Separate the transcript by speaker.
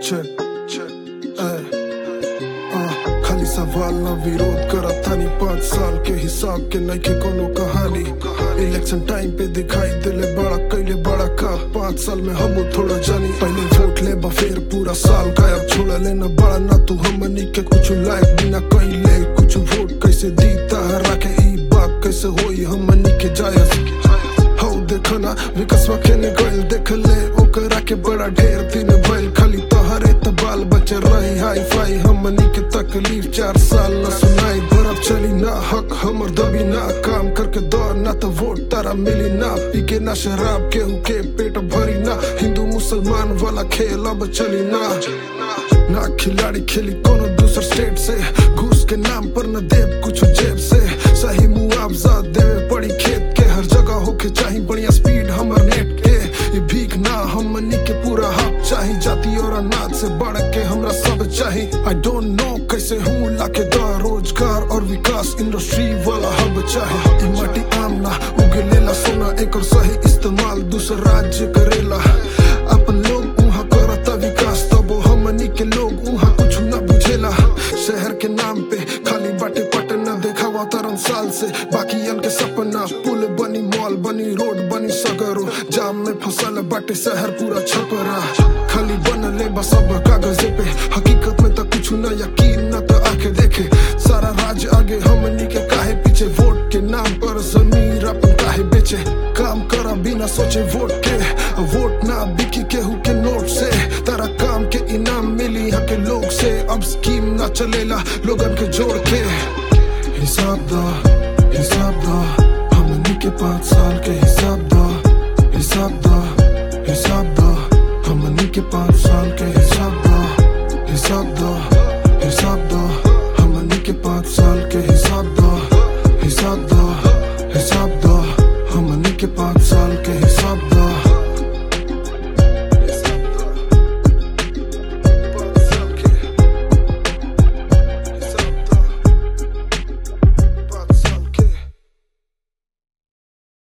Speaker 1: check, check, eh, ah, खाली सवाल ना विरोध करत थानी पाँच साल के हिसाब के नइखे कोनो कहानी इलेक्शन टाइम पे दिखाई दिले बड़ा कैले बड़ा का पाँच साल में हम थोड़ा जानी पहले वोट ले बा फिर पूरा साल गायब छोड़ लेना बड़ा ना तू हमनी के कुछ लायक बिना कहीं ले कुछ वोट कैसे दी तहरा के ई बात कैसे होई हमनी के जायज हौ देखो ना विकासवा खेने गइल देख ले ओकरा के बड़ा ढेर दिन भइल खाली तोहरे त बाल बच्चे रही हाई फाई हमनी के तकलीफ चार साल न सुनाई बर्फ चली ना हक हमर दबी ना काम करके दौड़ ना तो वोट तारा मिली ना पी के ना शराब केहू के पेट भरी ना हिंदू मुसलमान वाला खेल अब चली ना ना खिलाड़ी खेली कोनो दूसर स्टेट से घूस के नाम पर न देव कुछ जेब से सही मुआवजा देवे पड़ी खेत के हर जगह होके चाही बढ़िया स्पीड हमर नेट के ये भीख ना हमनी के पूरा हक चाही जाति और अनाज से बढ़ के हमरा सब चाही आई डोंट नो कैसे हूँ लाके दा रोजगार और विकास इंडस्ट्री वाला हब चाहे ई माटी आम ना उगे लेला सोना एक और सही इस्तेमाल दूसर राज्य करेला अपन लोग उहाँ करता विकास तबो हमनी के लोग उहाँ कुछ ना बुझेला शहर के नाम पे खाली बाटे पटना देखावा तरन साल से बाकी के सपना पुल बनी मॉल बनी रोड बनी सगरो जाम में फसल बाटे शहर पूरा छपरा खाली बनले बस अब कागजे पे हकीकत में तो कुछ ना यकीन ना तो आके देखे सारा राज आगे हमनी के काहे पीछे वोट के नाम पर जमीर अपन काहे बेचे काम करा बिना सोचे वोट के वोट ना बिकी केहू के नोट से तारा काम के इनाम मिली यहाँ के लोग से अब स्कीम ना चलेला लोगन के जोड़ के हिसाब दा हिसाब दा हमनी के पाँच साल के हिसाब दा हिसाब दा हिसाब दा हमनी के पाँच साल के हिसाब दा हिसाब दा हिसाब दा हमनी के पाँच साल के हिसाब दा हिसाब दा हिसाब दा हमनी के पाँच